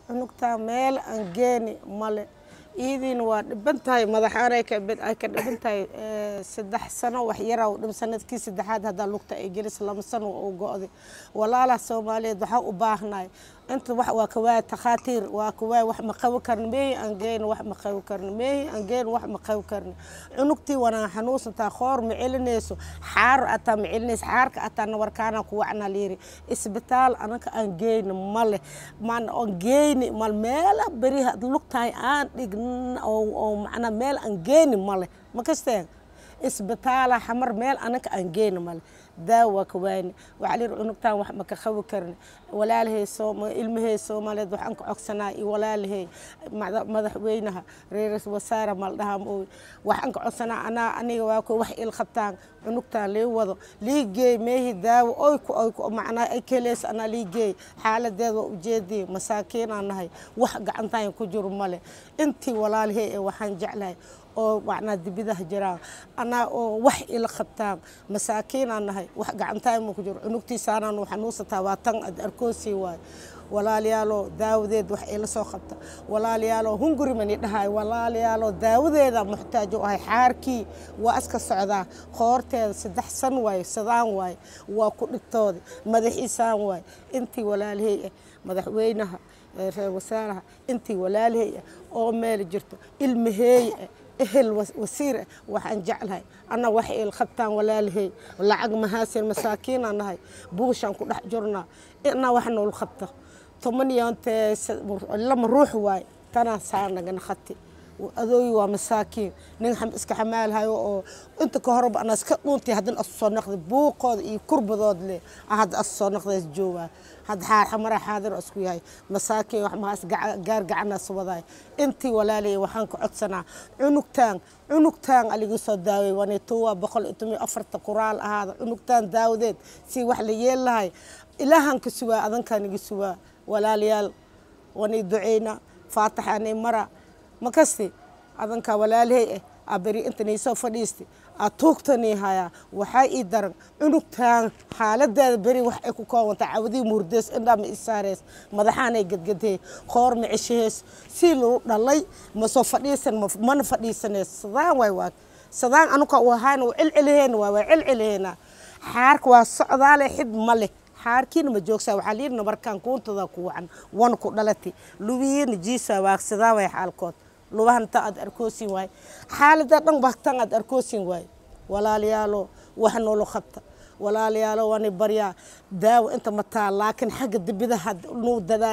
cunugtaa meel aan geeni male iidiina waa dhiban tahay madaxaanay ka ay ka dhiban tahay saddex sano wax yaraa u dhim sanadkii saddexaad haddaa lugta ay gelis lama sano u go'day walaalaha soomaaliyeed waxaa u baahnaay inta wax waa kawaaya takhaatiir waa kawaaya wax ma qabi karna meehi aan geyna wax ma qabi karna meehi aan geyna wax ma qabi karna cunugtii wanaan xanuunsantaa khoor ma celinayso xaar ataa ma celinayso xaarka ataa nawarkaana ku wacnaa layiri isbitaal anaka aan geyna male maan aan geyni mal meela beriha lugtahay aan dhign oo macnaa meel aan geyni male ma kasteen isbitaala xamar meel anaka aan geyni male daawa waa ka waayni waxaa layiri cunugtaan wax ma ka qabi karni walaalahay ilmahay soomaaliyeed waxaan ka codsanaa iyo walaalahay madaxweynaha reer wasaare maldhaha mooy waxaan ka codsanaa anaa aniga waa ko wax il qabtaan cunugtaan lii wado lii geey meehi daawo oy ku oy ku macnaa ay keleys anaa lii geey xaaladeed waa ujeedii masaakiinaan nahay wax gacantaan ku jiro male intii walaalahay ee waxaan jeclahay oo macnaa dibidaha jiraan anaa oo wax ila qabtaan masaakiinaan nahay wax gacantaan ma ku jiro cunugtiisaanaan xanuunsataa waa tan ad arkoosii waayo walaaliyaaloo daawadeed wax ila soo qabta walaaliyaaloo hunguri mani dhahay walaaliyaaloo daawadeeda muxtaaj u ahay xaarkii waa iska socdaa qoorteeda saddex san waaye sadaan waaye waa ku dhigtoodi madaxiisaan waaye intii walaalihey ah madaxweynaha reer wasaaraha intii walaalihey ah oo meel jirto ilmaheey ah ehel wasiir ah waxaan jeclahay anna wax il qabtaan walaalihey lacag mahaasin masaakiinaan nahay buushaan ku dhex jirnaa inna wax nool qabto toban iyo intee lama ruux waaye tanaa saa nagana khati adooyi waa masaakiin nin iska xamaalhayo oo inta ka horeba ana iska dhuuntay haddana asu soo naqday buuqooda iyo kurbadood leh hadda asu soo naqdays joogaa hadda xamara xaadir isku yahay masaakiin wax mahaas gaar gacanaas wadaay intii walaalay waxaan ka codsanaa cunugtaan cunugtaan aligu soo daaway wanituwa boqol iyo toban iyo afarta quraal ahaada cunugtaan daawadeed si wax la yeel lahay ilaahan ka sugaa adankaan iga sugaa walaalayaal wanay duceyna faataxaanay mara ma kasti adankaa walaalahey ah aa beri intanay soo fadhiistay aa tuugtanii hayaa waxaa ii daran cunugtaan xaaladeeda beri wax ay ku koobanta cawadii muurdees indhaa ma isaareys madaxaanay gadgadee qoor ma ceshahees si lagu dhalay ma soo fadhiisan mana fadhiisaneys sadaan waay waa sadaan anuka u ahaana waa celceliheen waa waa celceliheena xaarka waa socdaale xid ma leh xaarkiina ma joogsaa waxaa layidhi nabarkaan kuuntada ku wacan wan ku dhalati lubiyiina jiisa waagsadaa way xaalkood lubahan ta aad arkoosin waay xaalada dhan ba tan aad arkoosin waay walaalayaalo wax noolo qabta walaalayaalo waani baryaa daawo inta mataa laakiin xagga dibidaha nuu dadaal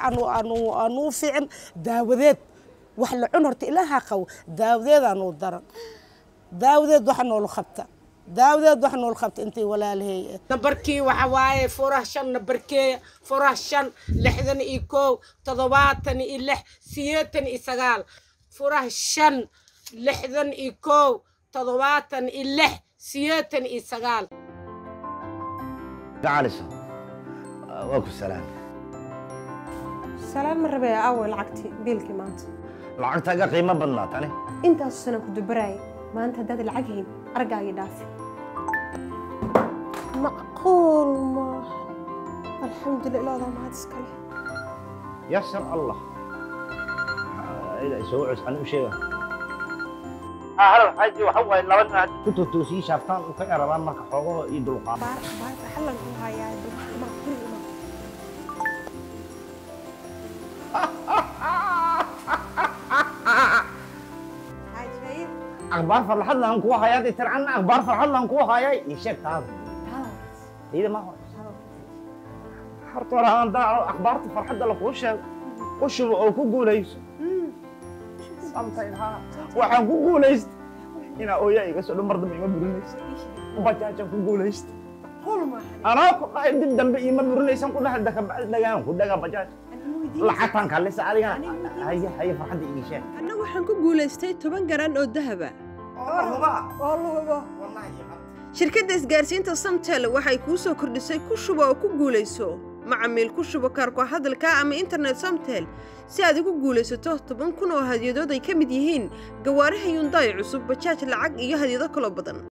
waxaanuu fiicin daawadeed wax la cun horta ilaaha qabo daawadeedaa nuu daran daawadeed waxa noolo qabta daawadeed wax nool qabta intay walaalahey nabarkii waxa waaye furaha shan nabarkeeya furaha shan lixdan iyo kow toddobaatan iyo lix sideetan iyo sagaal furaha shan lixdan iyo kow toddobaatan iyo lix sideetan iyo sagaal gacalisa waa ku salaam salaan ma rabee aaway lacagtii biilkii maanta lacagtaaga qiimo badnaa tani intaasu sanaan ku dubaraayay maanta haddaad lacag hayn argaagii dhaafi macquul maaha alxamdulillah ilaadaa mahad iskale yasar allah soo cus ani u sheega hal xaji waxa waaye laba nin hadda ku totoosii shaaftaan u ka erabaan marka xoogahoo iyo dulqaad baar baar xallan ku hayaa dulqaadmaa guriga imaa cajaayib akhbaar farxad laan kugu hayaa dee tircanna akhbaar farxad laan kugu hayay ii sheeg taada iyada ma hor horta hore aan daaco akhbaarta farxadda lakuu sheego u shubo oo ku guulayso waxaan ku guulaysta inaa ooyaa iga soo dhan mar dambe ima burinaysa bajaajaan ku guulaysta qul maaha anaa ku dhahay dib dambe ima burinaysan ku dhahay dakabacdi dhagaan ku dhagaa bajaaj lacagtaan kaalisa adigana haye haye farxadda ii sheeg anna waxaan ku guulaystay toban garan oo dahaba oo luhubo shirkadda isgaarsiinta samtel waxay kuu soo kordhisay ku shubo oo ku guulayso macamiil ku shubo kaarko hadalka ama internet samtel si aad ugu guulaysato toban kun oo hadyadood ay ka mid yihiin gawaaraha yundaay cusub bajaaj lacag iyo hadyado kaloo badan